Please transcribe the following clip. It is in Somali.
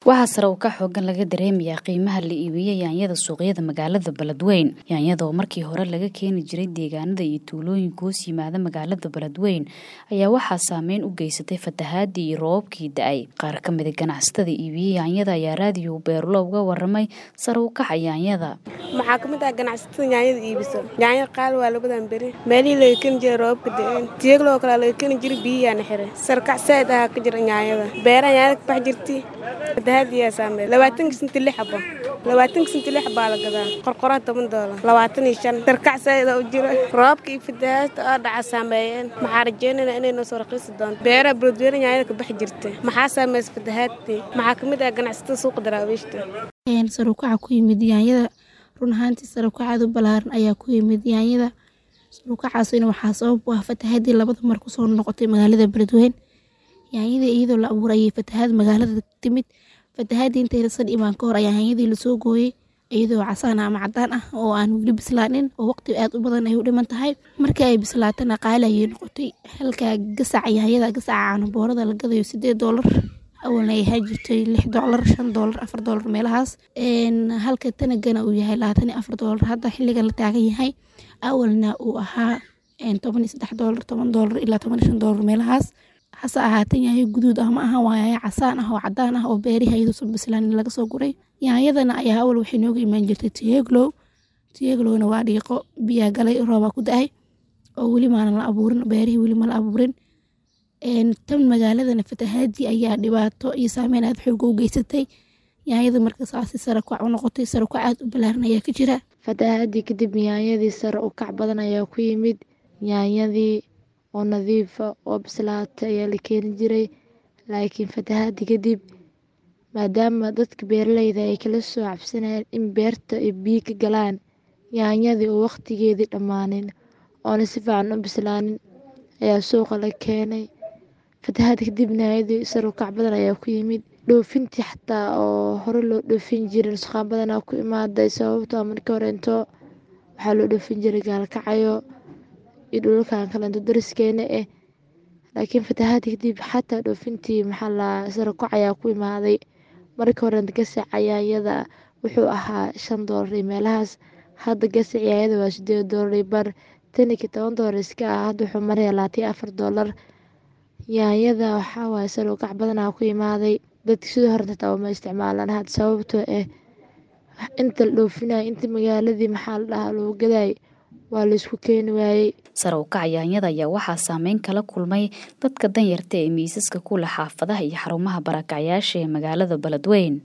waxaa sare u ka xoogan laga dareemayaa qiimaha la iibiyey yaanyada suuqyada magaalada beledweyn yaanyada oo markii hore laga keeni jiray deegaanada iyo tuulooyinka hoos yimaada magaalada beledweyn ayaa waxaa saameyn u geysatay fatahaadii iyo roobabkii da-ay qaar ka mida ganacsatada iibiyey yaanyada ayaa raadiyo beerulo uga waramay sare u kaca yaanyada maxaa ka mid ah ganacsatada yaanyada iibiso yaanya qaal waa labadan beri meelihii laga keni jiray roobabka da-een tiyagloo kale laga keni jiray biyiyaana xiray sarkac saa'id ahaa ka jira yaanyada beeraha yaanyada ka bax jirtay fatahaadiyaa saameey labaatanka sinti lix xabo labaatanka sinti lix baa la gadaa qorqoraa toban doolar labaatan iyo shan sarkac saa'ida u jira roobka iyo fatahaadta oo dhaca saameeyeen maxaa rajeynayna inay noo soo raqiisi doonto beeraha beledweyne yaanyada ka bax jirta maxaa saameeysa fatahaadtii maxaa ka mid ah ganacsatada suuqa daraawiishta sarukaca ku yimid yaanyada run ahaantii sarukacaad u balaaran ayaa ku yimid yaanyada sarukacaasina waxaa sabab u ah fatahaadii labada mar kusoo noqotay magaalada beledweyne yaanyadii iyadoo la abuurayay fatahaad magaalada timid fatahaadii intaysan imaan ka hor ayaa yaanyadii lasoo gooyey iyadoo casaan ama cadaan ah oo aan weli bislaanin oo waqti aad u badan ay u dhiman tahay markii ay bislaatana qaali ayay noqotay halka gasaca yaanyada gasaca caanaboorada la gadayo sideed doolar awalna ay ahaan jirtay lix doolar shan doolar afar doolar meelahaas halka tanagana uu yahay labaatan iyo afar doolar hadda xilligan la taagan yahay awalna uu ahaa toban iyo saddex doolar toban doolar ilaa toban iyo shan doolar meelahaas hase ahaatan yaayo guduud ah ma aha waa yaayo casaan ah oo cadaan ah oo beerihi ayaduusan bislaanin laga soo guray yaanyadana ayaa awal waxay nooga imaan jirtay tiyeglow tiyeglowna waa dhiiqo biyaa galay roobaa ku da-ay oo weli maanan la abuurin beerihii weli ma la abuurin tan magaaladana fatahaadii ayaa dhibaato iyo saameyn aad xooga u geysatay yaanyada markasaasi sare kac u noqotay sare kac aad u balaaran ayaa ka jira fatahaadii kadib yaanyadii sare u kac badan ayaa ku yimid yaanyadii oo nadiifa oo bislaata ayaa la keeni jiray laakiin fatahaadii kadib maadaama dadka beeraleyda ay kala soo cabsanayeen in beerta ay biyo ka galaan yaanyadii oo waqtigeedii dhammaanin oona si fiican u bislaanin ayaa suuqa la keenay fatahaad kadibna yaanyadii sare kac badan ayaa ku yimid dhoofintii xataa oo hore loo dhoofin jiray nusqaan badanaa ku imaaday sababtoo markii horeento waxaa loo dhoofin jiray gaalkacayo iyo dhulalkan kalento dariskeena ah laakiin fatahaadii kadib xataa dhoofintii maxaa la sare kac ayaa ku imaaday markii horeenta gasaca yaanyada wuxuu ahaa shan doolar iyo meelahaas hadda gasac yaanyada waa sideed doolar iyo bar tanikii toban doolar iska ah hadda wuxuu maraya labaatan iyo afar doolar yaanyada waxaa waaye sare kac badanaa ku imaaday dadka sidoo horenta taa ma isticmaalaan hadda sababtoo ah inta la dhoofinaya inta magaaladii maxaa la dhahaa loo gadaay waa laysku keeni waayey sare u kaca yaanyada ayaa waxaa saameyn kala kulmay dadka danyarta ee miisaska ku leh xaafadaha iyo xarumaha barakacyaasha ee magaalada beledweyn